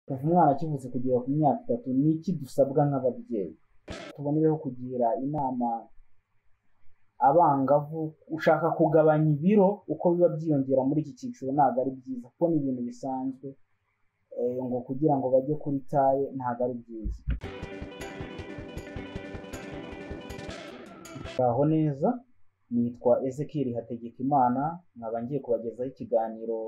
kuva umwana akivutse kugera ku myaka itatu ni iki dusabwa nk'ababyeyi tubonereho kugira inama abangavu ushaka kugabanya ibiro uko biba byiyongera muri iki cyiciro ntabwo ari byiza kuko ni ibintu bisanzwe eh, ngo kugira ngo bajye kuri taye ntabwo ari byiza aho neza nitwa Ezekiel Hategekimana nkaba ngiye kubagezaho ikiganiro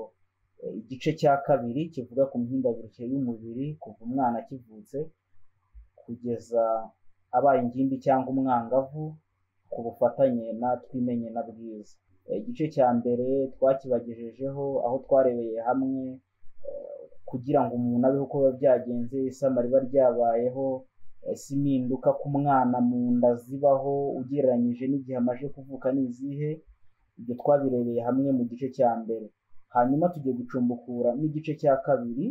eh, igice cya kabiri kivuga ku mihindagurikire y'umubiri kuva umwana akivutse kugeza abaye ingimbi cyangwa umwangavu ku bufatanye na twimenye na bwiza Eh, igice cya mbere twakibagejejeho aho twarebeye hamwe eh, kugira ngo umuntu abeho uko biba byagenze isama riba ryabayeho eh, se impinduka ku mwana mu nda zibaho ugereranyije n'igihe amaze kuvuka ni izihe ibyo twabirebeye hamwe mu gice cya mbere hanyuma tugiye gucumbukura n'igice cya kabiri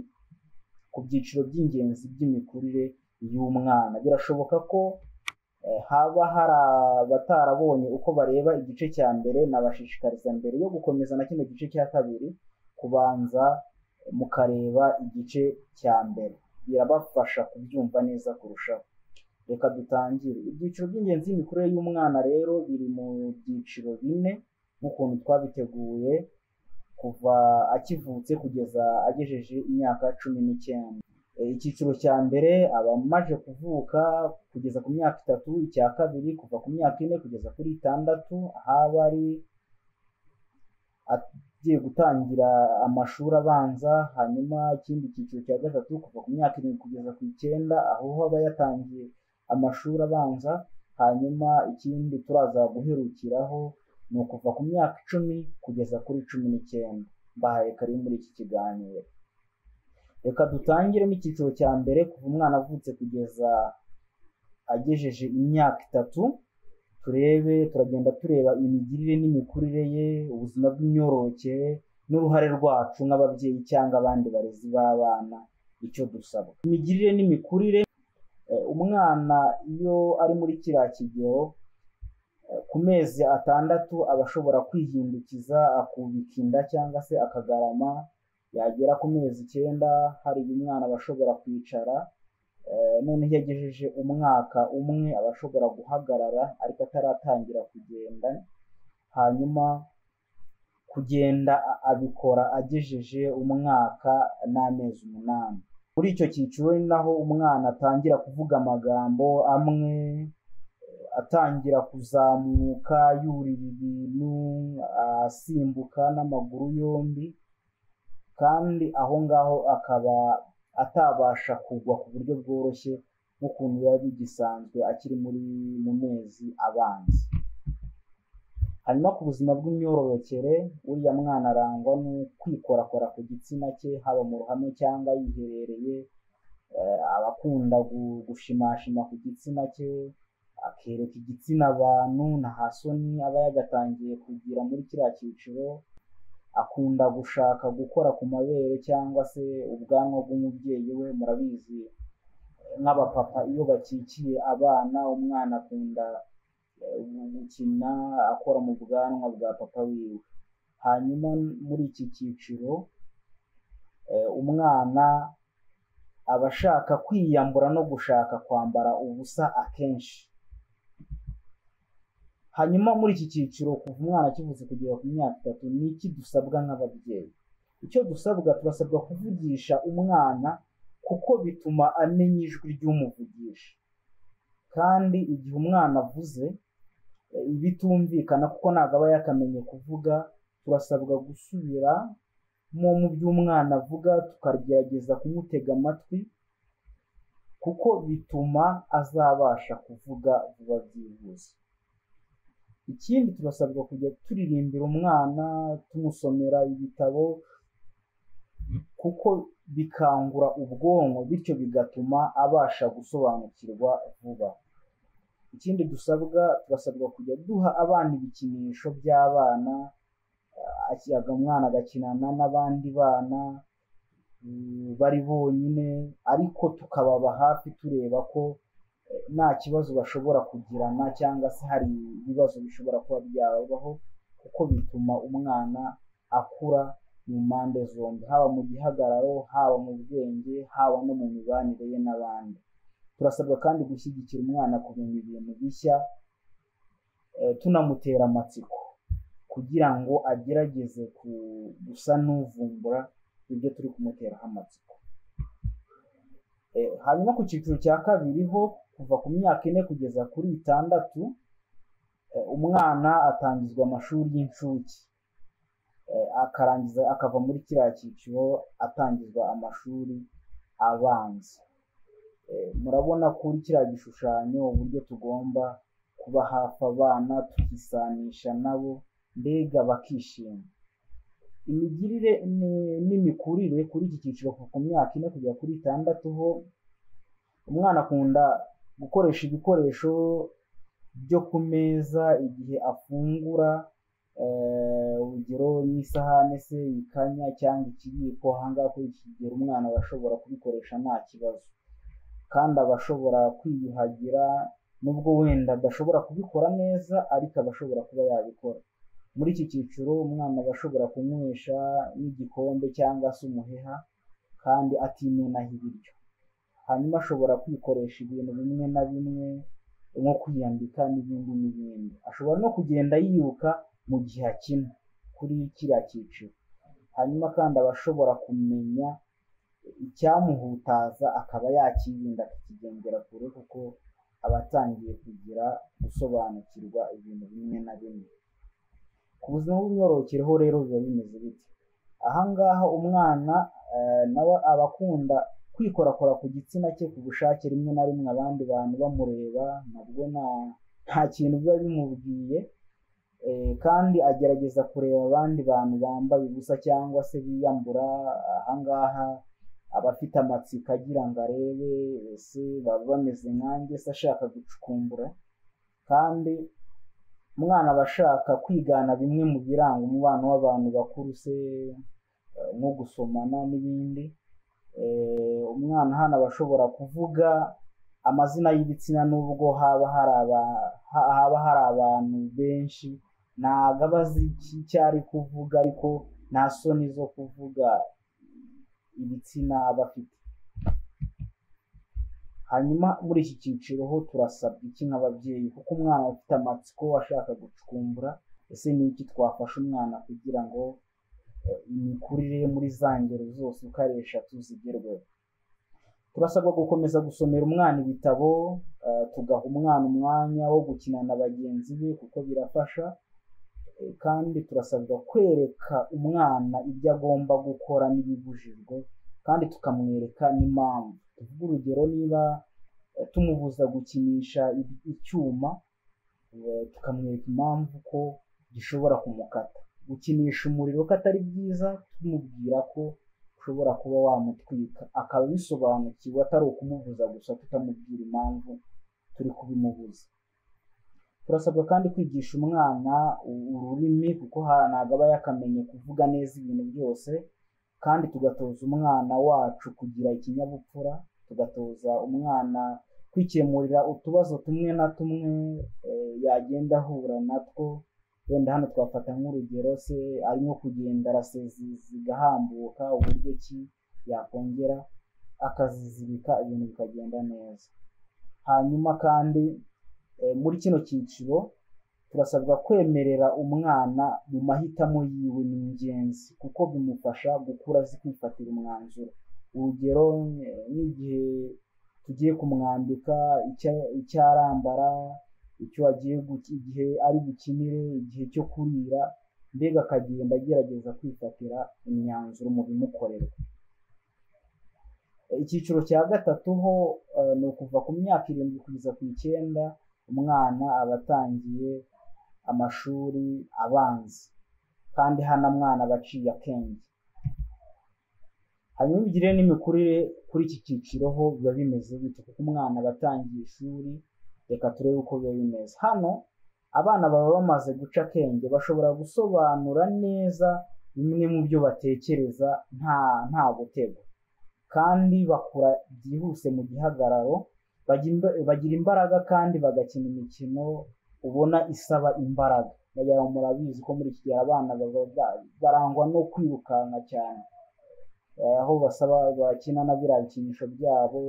ku byiciro by'ingenzi by'imikurire y'umwana birashoboka ko eh, haba hari abatarabonye uko bareba igice cya mbere nabashishikariza mbere yo gukomeza na kino gice cya kabiri kubanza eh, mukareba igice cya mbere birabafasha kubyumva neza kurushaho reka dutangire ibyiciro by'ingenzi by'imikurire y'umwana rero biri mu byiciro bine nk'ukuntu twabiteguye kuva akivutse kugeza agejeje imyaka cumi n'icyenda E, icyiciro cya mbere abamaze kuvuka kugeza ku myaka itatu icya kabiri kuva ku myaka ine kugeza kuri itandatu ahaba ari agiye gutangira amashuri abanza hanyuma ikindi cyiciro cya gatatu kuva ku myaka irindwi kugeza ku icyenda aho aba yatangiye amashuri abanza hanyuma ikindi turaza guherukiraho ni ukuva ku myaka icumi kugeza kuri cumi n'icyenda mbahaye kari muri iki kiganiro reka dutangire n'icyiciro cya mbere kuva umwana avutse kugeza agejeje imyaka itatu turebe turagenda tureba imigirire n'imikurire ye ubuzima bw'imyororokere n'uruhare rwacu nk'ababyeyi cyangwa abandi barezi b'abana icyo dusaba imigirire n'imikurire eh, umwana iyo ari muri kiriya kigero eh, ku mezi atandatu aba ashobora kwihindukiza akubika inda cyangwa se akagarama yagera ku mezi icyenda hari umwana aba ashobora kwicara Eh, noneho iyo agejeje umwaka umwe aba ashobora guhagarara ariko ataratangira kugenda hanyuma kugenda a- abikora agejeje umwaka n'amezi umunani muri icyo cyiciro ni naho umwana atangira kuvuga amagambo amwe eh, atangira kuzamuka yurira ibintu asimbuka n'amaguru yombi kandi aho ngaho akaba atabasha kugwa ku buryo bworoshye nk'ukuntu biba bigisanzwe akiri muri mu mezi abanza hanyuma ku buzima bw'imyororokere uriya mwana arangwa no kwikorakora ku gitsina cye haba mu ruhame cyangwa yiherereye eh, aba akunda gu- gushimashima ku gitsina cye akereka igitsina abantu nta hasoni aba yagatangiye kugira muri kiriya cyiciro akunda gushaka gukora ku mabere cyangwa se ubwanwa bw'umubyeyi we murabizi nk'abapapa iyo bakikiye abana umwana akunda eh, gukina akora mu bwanwa bwa papa wiwe hanyuma muri iki cyiciro eh, umwana aba ashaka kwiyambura no gushaka kwambara ubusa akenshi hanyuma muri iki cyiciro kuva umwana akivutse kugera ku myaka itatu ni iki dusabwa nk'ababyeyi icyo dusabwa turasabwa kuvugisha umwana kuko bituma amenya ijwi ry'umuvugisha kandi igihe umwana avuze eh, bitumvikana kuko ntabwo aba yakamenye kuvuga turasabwa gusubira mu mu byo umwana avuga tukagerageza kumutega amatwi kuko bituma azabasha kuvuga vuba byihuse ikindi turasabwa kujya turirimbira umwana tumusomera ibitabo kuko bikangura ubwonko bityo bigatuma abasha gusobanukirwa vuba ikindi dusabwa turasabwa kujya duha abana ibikinisho by'abana eh, akiyaga umwana agakinana n'abandi bana mm, bari bonyine ariko tukababa hafi tureba ko nta kibazo bashobora kugirana cyangwa se hari ibibazo bishobora kuba byabaho kuko bituma umwana akura mu mpande zombi haba mu gihagararo haba mu bwenge haba no mu mibanire ye n'abandi turasabwa kandi gushyigikira umwana kumenya ibintu bishya tunamutera amatsiko kugira ngo agerageze gusa n'uvumbura ibyo turi kumuteraho amatsiko hanyuma ku cyiciro cya kabiri ho kuva ku myaka ine kugeza kuri itandatu umwana atangizwa amashuri y'incuke akarangiza akava muri kiriya cyiciro atangizwa amashuri abanza murabona kuri kiriya gishushanyo uburyo tugomba kuba hafi abana tukisanisha nabo mbega bakishima imigirire n'imikurire kuri iki cyiciro ku myaka ine kugera kuri itandatu ho umwana akunda gukoresha ibikoresho byo ku meza igihe afungura urugero nk'isahane se ikanya cyangwa ikiyiko ahangaha kuri iki kigero umwana aba ashobora kubikoresha nta kibazo kandi aba ashobora kwiyuhagira nubwo wenda adashobora kubikora neza ariko aba ashobora kuba yabikora muri iki cyiciro umwana aba ashobora kunywesha n'igikombe cyangwa se umuheha kandi atimenaho ibiryo hanyuma ashobora kwikoresha ibintu bimwe na bimwe nko kwiyambika n'ibindi n'ibindi ashobora no kugenda yiruka mu gihe akina kuri kiriya cyiciro hanyuma kandi aba ashobora kumenya icyamuhutaza akaba yakirinda akikigendera kure kuko aba atangiye kugira gusobanukirwa ibintu bimwe na bimwe ku buzima bw'imyororokereho rero biba bimeze biti ahangaha umwana nawe aba akunda kwikorakora ku gitsina cye ku bushake rimwe na rimwe abandi bantu bamureba nabwo nta kintu biba bimubwiye kandi agerageza kureba abandi bantu bambaye ubusa cyangwa se biyambura ahangaha aba afite amatsiko agira ngo arebe ese baba bameze nkanjye se ashaka gucukumbura kandi umwana aba ashaka kwigana bimwe mu biranga umubano w'abantu bakuru se nko gusomana n'ibindi umwana hano aba ashobora kuvuga amazina y'ibitsina nubwo haba hari abantu benshi ntabwo aba azi icyo ari kuvuga ariko nta soni zo kuvuga ibitsina aba afite hanyuma muri iki cyiciro ho turasabwa iki nk'ababyeyi kuko umwana ufite amatsiko ashaka gucukumbura ese ni iki twafasha umwana kugira ngo imikurire ye muri za ngero zose uko ari eshatu zigerweho turasabwa gukomeza gusomera umwana ibitabo tugaha umwana umwanya wo gukina na bagenzi be kuko birafasha kandi turasabwa kwereka umwana ibyo agomba gukora n'ibibujijwe kandi tukamwereka n'impamvu tuvuga urugero niba tumubuza gukinisha icyuma tukamwereka impamvu ko gishobora kumukata gukinisha umuriro ko atari byiza tumubwira ko ushobora kuba wamutwika akaba bisobanukiwe atari ukumubuza gusa tutamubwira impamvu turi kubimubuza turasabwa kandi kwigisha umwana ururimi kuko ntabwo aba yakamenye kuvuga neza ibintu byose kandi tugatoza umwana wacu kugira ikinyabupfura tugatoza umwana kwikemurira utubazo tumwe na tumwe yagenda ahura natwo wenda hano twafata nk'urugero se arimo kugenda araseziziga ahambuka uburyo ki yakongera akazizibika ibintu bikagenda neza hanyuma kandi muri kino cyiciro turasabwa kwemerera umwana mu mahitamo yiwe ni ingenzi kuko bimufasha gukura azi kwifatira umwanzuro urugero nk'igihe tugiye kumwambika icyo arambara icyo agiye igihe ari bukinire igihe cyo kurira mbega akagenda agerageza kwifatira imyanzuro mu bimukorerwa icyiciro cya gatatu ho ni ukuva ku myaka irindwi kugeza ku icyenda umwana aba atangiye amashuri abanza kandi hano mwana aba aciye akenge hanyuma imigirire n'imikurire kuri iki cyiciro ho biba bimeze bityo kuko umwana aba atangiye ishuri reka turebe uko biba bimeze hano abana baba bamaze guca akenge bashobora gusobanura neza bimwe mu byo batekereza nta nta gutego kandi bakura byihuse mu gihagararo bagira imbaraga kandi bagakina imikino ubona isaba imbaraga wagira ngo murabizi ko muri iki gihe abana baba barangwa no kwirukanka cyane aho basaba bakina na biriya bikinisho byabo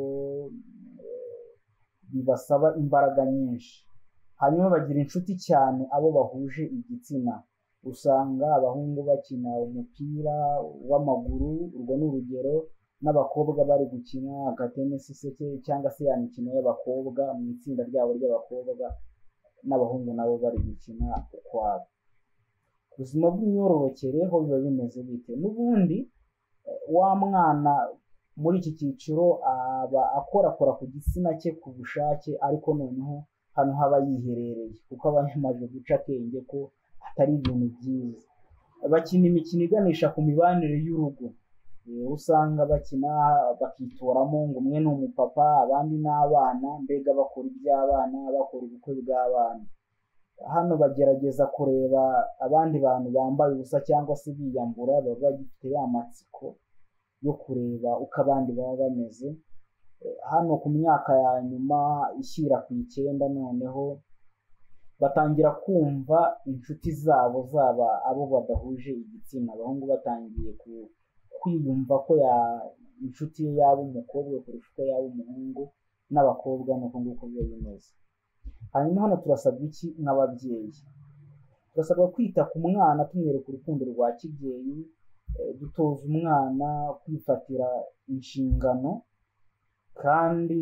bibasaba imbaraga nyinshi hanyuma bagira inshuti cyane abo bahuje igitsina usanga abahungu bakina umupira w'amaguru urwo ni urugero n'abakobwa bari gukina agatenesi se cyangwa se ya mikino y'abakobwa mu itsinda ryabo ry'abakobwa n'abahungu nabo bari gukina ukwabo ubuzima bw'imyororokere ho biba bimeze bite n'ubundi wa mwana muri iki cyiciro aba akorakora ku gitsina cye ku bushake ariko noneho hano haba yiherereye kuko aba yamaze guca akenge ko atari ibintu byiza bakina imikino iganisha ku mibanire y'urugo usanga bakina bakitoramo ngo umwe ni umupapa abandi ni abana mbega bakora iby'abana bakora ubukwe bw'abana hano bagerageza kureba abandi bantu bambaye ubusa cyangwa se biyambura baba bagifite ya matsiko yo kureba uko abandi baba bameze hano ku myaka ya nyuma ishyira ku icyenda noneho batangira kumva inshuti zabo zaba abo badahuje igitsina abahungu batangiye ku kwiyumva ko inshuti ye yaba umukobwa kurusha uko yaba umuhungu n'abakobwa ni uko nguko biba bimeze hanyuma hano turasabwa iki nk'ababyeyi turasabwa kwita ku mwana tumwereka urukundo rwa kibyeyi dutoza umwana kwifatira inshingano kandi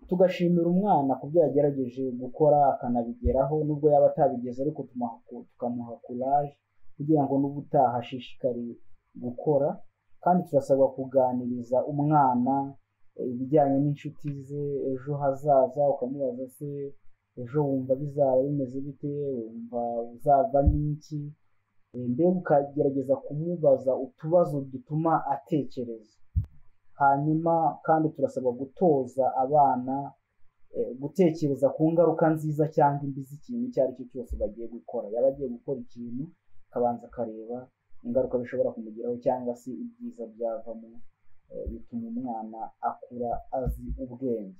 tugashimira umwana ku byo yagerageje gukora akanabigeraho nubwo yaba atabigezeho ariko tukamuha kuraje kugira ngo n'ubutaha ashishikariye gukora kandi turasabwa kuganiriza umwana ibijyanye n'inshuti ze ejo hazaza ukamubaza se ejo wumva bizaba bimeze bite wumva uzavamo iki mbega ukagerageza kumubaza utubazo dutuma atekereza hanyuma kandi turasabwa gutoza abana gutekereza ku ngaruka nziza cyangwa imbi z'ikintu icyo ari cyo cyose bagiye gukora yaba agiye gukora ikintu akabanza akareba ingaruka bishobora kumugiraho cyangwa se ibyiza byavamo bituma umwana akura azi ubwenge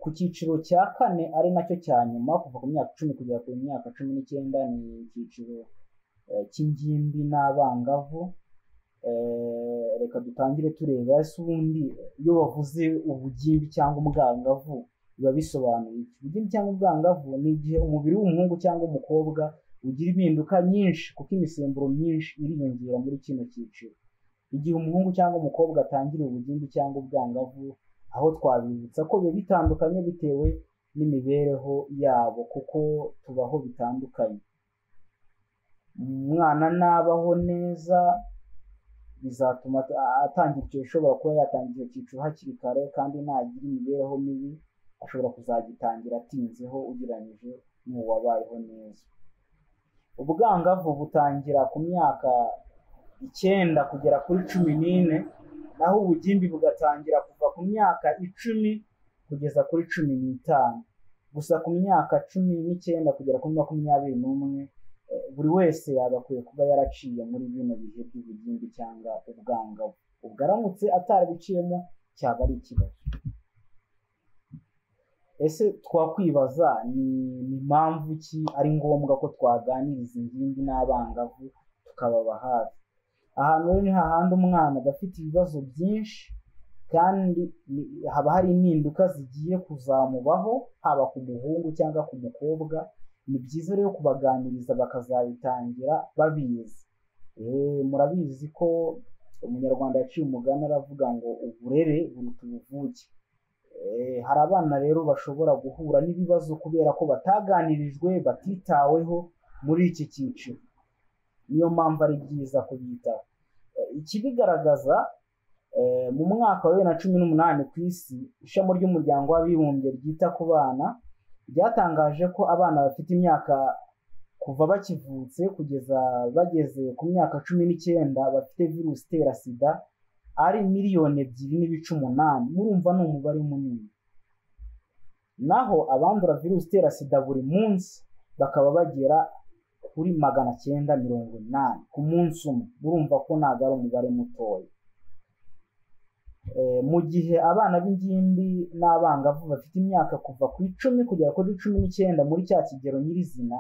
ku cyiciro cya kane ari nacyo cya nyuma kuva ku myaka icumi kugera ku myaka cumi n'icyenda ni icyiciro cy'ingimbi n'abangavu reka dutangire tureba ese ubundi iyo bavuze ubugimbi cyangwa ubwangavu biba bisobanuye iki ubugimbi cyangwa ubwangavu ni igihe umubiri w'umuhungu cyangwa umukobwa ugira impinduka nyinshi kuko imisemburo myinshi iriyongera muri kino cyiciro igihe umuhungu cyangwa umukobwa atangira ubugimbi cyangwa ubwangavu aho twabibutsa ko biba bitandukanye bitewe n'imibereho yabo kuko tubaho bitandukanye umwana nabaho neza bizatuma atangira icyo ashobora kuba yatangira icyiciro hakiri kare kandi nagira imibereho mibi ashobora kuzagitangira atinzeho ugereranyije n'uwabayeho neza ubwangavu butangira ku myaka icyenda kugera kuri cumi n'ine naho ubugimbi bugatangira kuva ku myaka icumi kugeza kuri cumi n'itanu gusa ku myaka cumi n'icyenda kugera kuri makumyabiri n'umwe buri wese yagakwiye kuba yaraciye muri bino bihe by'ubugimbi cyangwa ubwangavu ubwo aramutse atarabiciyemo cyaba ari ikibazo ese twakwibaza ni mpamvu ki ari ngombwa ko twaganiriza ingimbi n'abangavu tukababa hafi ahantu rero ni hahandi umwana aba afite ibibazo byinshi kandi haba hari impinduka zigiye kuzamubaho haba ku muhungu cyangwa ku mukobwa ni byiza rero kubaganiriza bakazabitangira babizi murabizi ko umunyarwanda yaciye umugani aravuga ngo uburere buruta ubuvuke hari abana rero bashobora guhura n'ibibazo kubera ko bataganirijwe batitaweho muri iki cyiciro niyo mpamvu ari byiza kubitaho ikibigaragaza mu mwaka wa bibiri na cumi n'umunani ku isi ishami ry'umuryango w'abibumbye ryita ku bana ryatangaje ko abana bafite imyaka kuva bakivutse kugeza bageze ku myaka cumi n'icyenda bafite virusi itera sida ari miliyoni ebyiri n'ibice umunani murumva ni umubare munini naho abandura virusi itera sida buri munsi bakaba bagera kuri magana cyenda mirongo inani ku munsi umwe murumva ko ntabwo ari umubare mutoya mu gihe abana b'ingimbi n'abangavu bafite imyaka kuva ku icumi kugera kuri cumi n'icyenda muri cya kigero nyirizina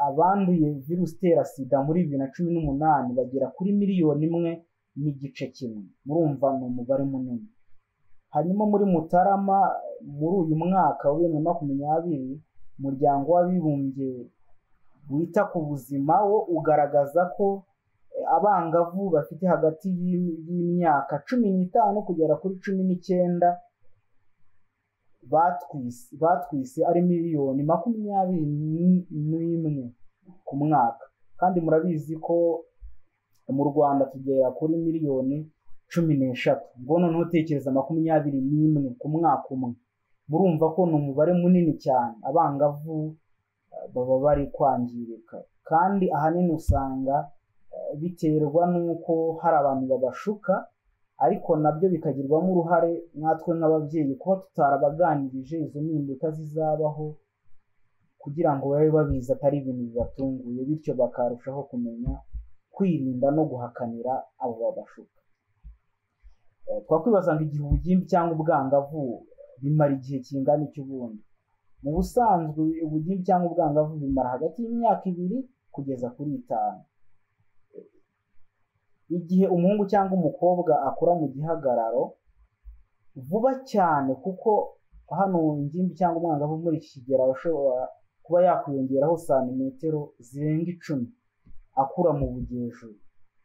abanduye virusi itera sida muri bibiri na cumi n'umunani bagera kuri miliyoni imwe n'igice kimwe murumva ni umubare munini hanyuma muri mutarama muri uyu mwaka wa bibiri na makumyabiri umuryango w'abibumbye wita ku buzima wo ugaragaza ko abangavu bafite hagati y'imyaka cumi n'itanu kugera kuri cumi n'icyenda batwise ari miliyoni makumyabiri n'imwe ku mwaka kandi murabizi ko mu rwanda tugera kuri miliyoni cumi n'eshatu ngo noneho utekereza makumyabiri n'imwe ku mwaka umwe murumva ko ni umubare munini cyane abangavu baba bari kwangirika kandi ahanini usanga biterwa n'uko hari abantu babashuka ariko nabyo bikagirwamo uruhare natwe nk'ababyeyi kuba tutarabaganirije izo mpinduka zizabaho kugira ngo babe babizi atari ibintu bibatunguye bityo bakarushaho kumenya kwirinda no guhakanira abo babashuka twakwibaza ngo igihe ubugimbi cyangwa ubwangavu bimara igihe kingana icy'ubundi mu busanzwe ubugimbi cyangwa ubwangavu bimara hagati y'imyaka ibiri kugeza kuri itanu igihe umuhungu cyangwa umukobwa akura mu gihagararo vuba cyane kuko hano ingimbi cyangwa umwangavu muri iki kigero aba ashobora kuba yakwiyongeraho santimetero zirenga icumi akura mu bugejuru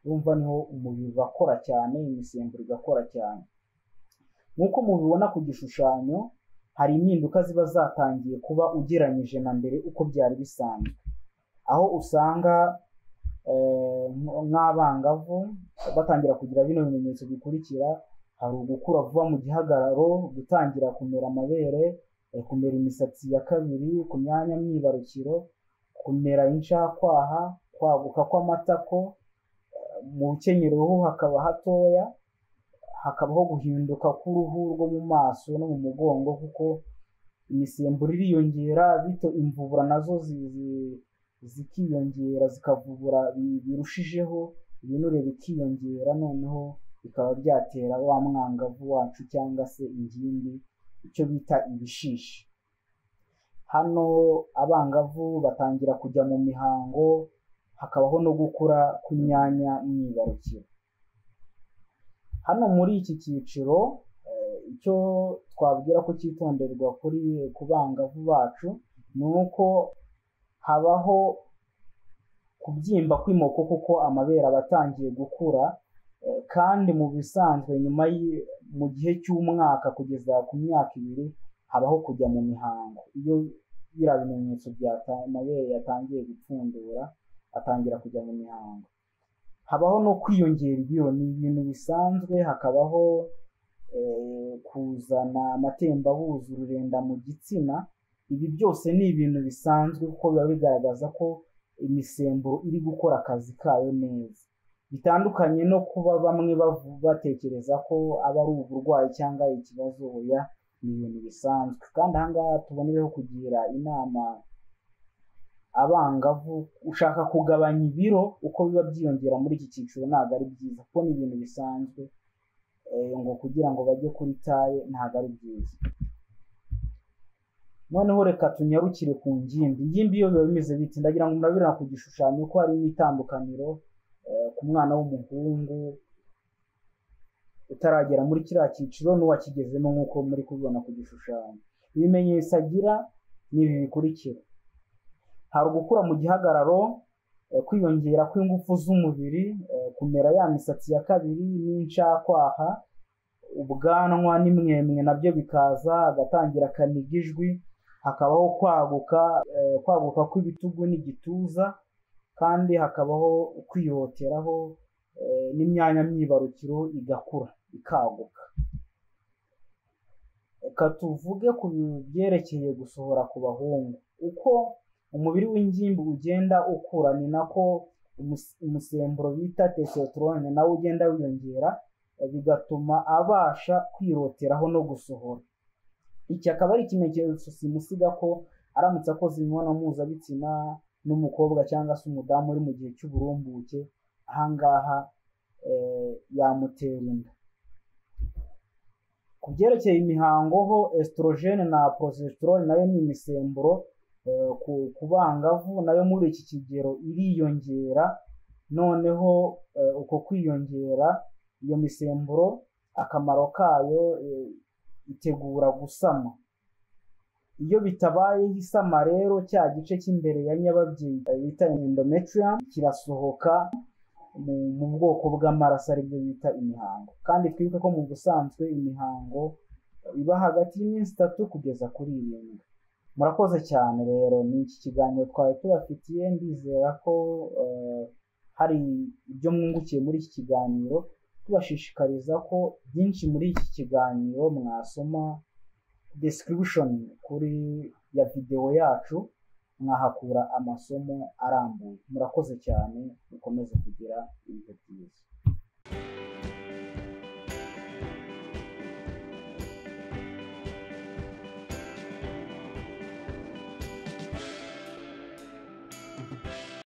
urumva niho umubiri ugakora cyane imisemburo igakora cyane nk'uko mubibona ku gishushanyo hari impinduka ziba zatangiye kuba ugereranyije na mbere uko byari bisanzwe aho usanga nk'abangavu batangira kugira bino bimenyetso bikurikira hari ugukura vuba mu gihagararo gutangira kumera amabere kumera imisatsi ya kabiri ku myanya myibarukiro kumera inshakwaha kwaguka kw'amatako mu rukenyero ho hakaba hatoya hakabaho guhinduka k'uruhu rwo mu maso no mu mugongo kuko imisemburo iriyongera bito imvubura nazo zikiyongera zikavubura birushijeho ibinure bikiyongera noneho bikaba byatera wa mwangavu wacu cyangwa se ingimbi icyo bita ibishishi hano abangavu batangira kujya mu mihango hakabaho no gukura kw'imyanya myibarukiro hano muri iki cyiciro icyo twabwira ko cyitonderwa kuri ku bangavu bacu ni uko habaho kubyimba kw'imoko kuko amabere aba atangiye gukura kandi mu bisanzwe nyuma mu gihe cy'umwaka kugeza ku myaka ibiri habaho kujya mu mihango iyo biriya bimenyetso bya amabere yatangiye gupfundura atangira kujya mu mihango habaho no kwiyongera ibiro ni ibintu bisanzwe hakabaho kuzana amatembabuzi ururenda mu gitsina ibi byose ni ibintu bisanzwe kuko biba bigaragaza ko imisemburo iri gukora akazi kayo neza bitandukanye no kuba bamwe batekereza ko aba ari uburwayi cyangwa ikibazo oya ni ibintu bisanzwe kandi ahangaha tubonereho kugira inama abangavu ushaka kugabanya ibiro uko biba byiyongera muri iki cyiciro ntabwo ari byiza kuko ni ibintu bisanzwe ngo kugira ngo bajye kuri taye ntabwo ari byiza noneho reka tunyarukire ku ngimbi ingimbi iyo biba bimeze biti ndagira ngo murabibona ku gishushanyo ko hari n'itandukaniro ku mwana w'umuhungu utaragera muri kiriya cyiciro n'uwakigezemo nk'uko muri kubibona ku gishushanyo ibimenyetso agira ni ibi bikurikira hari ugukura mu gihagararo kwiyongera kw'ingufu z'umubiri kumera ya misatsi ya kabiri n'incakwaha ubwanwa n'imwemwe nabyo bikaza agatangira kaniga ijwi hakabaho kwaguka kwaguka kw'ibitugu n'igituza kandi hakabaho kwihoteraho n'imyanya myibarukiro igakura ikaguka reka tuvuge ku byerekeye gusohora ku bahungu uko umubiri w'ingimbi ugenda ukura ni nako umusemburo bita testosterone nawe ugenda wiyongera bigatuma abasha kwiroteraho no gusohora iki akaba ari ikimenyetso simusiga ko aramutse akoze imibonano mpuzabitsina n'umukobwa cyangwa se umudamu uri mu gihe cy'uburumbuke ahangaha yamutera inda ku byerekeye imihango ho esitorogene na porosesitorone nayo ni imisemburo ku bangavu nayo muri iki kigero iriyongera noneho uko kwiyongera iyo misemburo akamaro kayo itegura gusama iyo bitabayeho isama rero cya gice cy'imbere ya nyababyeyi bita endometrium kirasohoka mu bwoko bw'amaraso aribyo bita imihango kandi twibuke ko mu busanzwe imihango iba hagati y'iminsi itatu kugeza kuri irindwi murakoze cyane rero ni iki kiganiro twari tubafitiye ndizera ko hari ibyo mwungukiye muri iki kiganiro tubashishikariza ko byinshi muri iki kiganiro mwasoma description kuri ya videwo yacu mwahakura amasomo arambuye murakoze cyane mukomeze kugira ibihe byiza